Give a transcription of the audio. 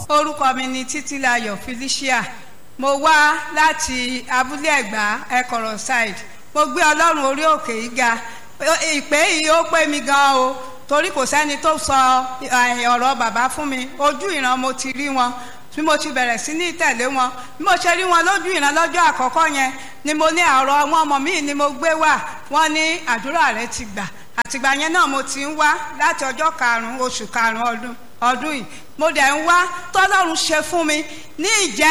orúkọ mi ni títílayọ̀ felicia mo wá láti abúlé ẹ̀gbá ẹ̀kọ̀rọ̀ side mo gbé ọlọ́run orí òkè yìí ga ìpè yìí ó pé mi gan o torí kò sẹ́ni tó sọ ọ̀rọ̀ bàbá fún mi ojú ìran mo ti rí wọn bí mo ti bẹ̀rẹ̀ sí ní tẹ̀lé wọn bí mo ṣe rí wọn lójú ìran lọ́jọ́ àkọ́kọ́ yẹn ni mo ní àrọ̀ ọmọ ọmọ mi ni mo gbé wá wọ́n ní àdúrà rẹ ti gbà àtìgbà yẹn náà mo ti ń wá láti ọjọ́ karùn-ún oṣù karùn-ún ọdún ọdún yìí mo dẹ̀ ń wá tọ́lọ́run ṣe fún mi ní ìjẹ́